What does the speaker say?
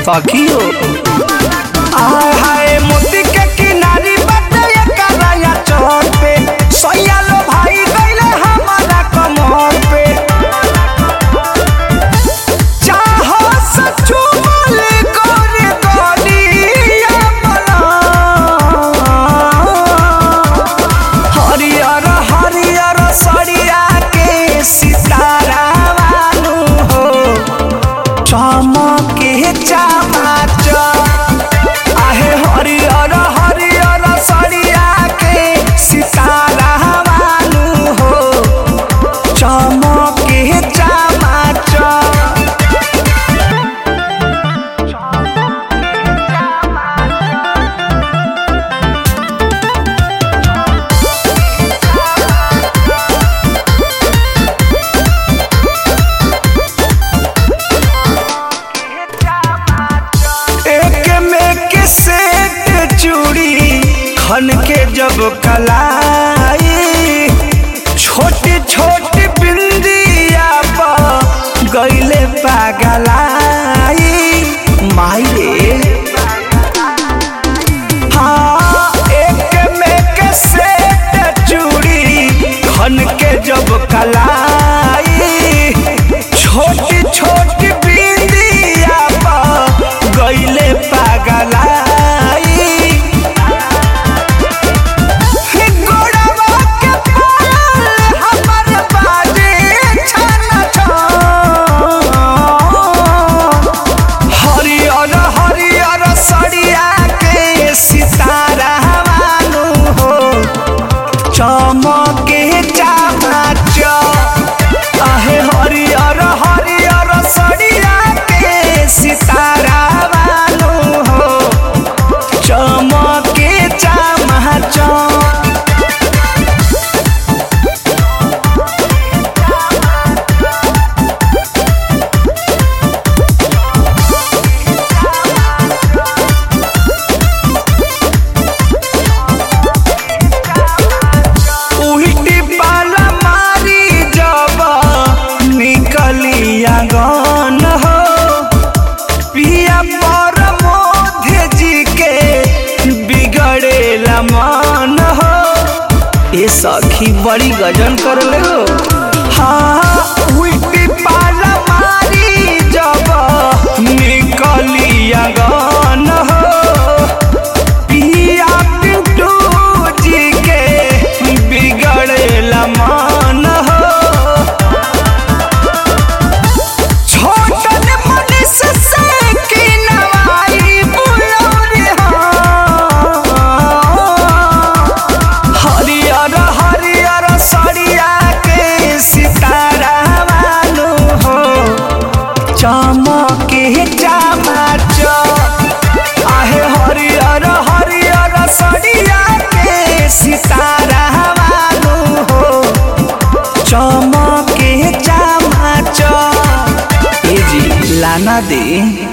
सखियो आय हाय मोती के किनारी बाटे एकराया चौर पे सैया लो भाई गइले हमारा कमर पे चाहो सचू बोले गोरे गोलिया बना हरियर हरियर सरिया के सितारा वालू हो चमके चमाच आहे हरियर हरियर सरिया के सितारा वालू हो चमके चमाच एक में के सेट चूड़ी खन के जब कलाई छोटी छोटी बिंदिया पर गईले पागलाई माई रे हाँ एक में के सेट चूड़ी खन के जब कलाई छोटी छोटी बिंदिया पर गईले पागलाई गोड़वा के पायल हमर बाजे छन छन। हरियर हरियर सरिया के सितारा वालू हो चमके चमाच आहे हरियर हरियर सरिया के सितारा वालू हो चमके चमाच उल्टी पाला मारी जब निकली आंगन हो पिया पर मोधे जी के बिगड़ेला मन हो ये सखी बड़ी गजन कर ले हो हाँ उल्टी पाला मारी जब निकली आंगन हो पिया पिंटू जी के बिगड़ेला मन हो छोटन मनीष से की नवाई बुलौरी हो हरियर हरियर सरिया के सितारा वालू हो चमके चमाच आहे हरियर हरियर सरिया के सितारा वालू हो चमके चमाच ए जी लाना दे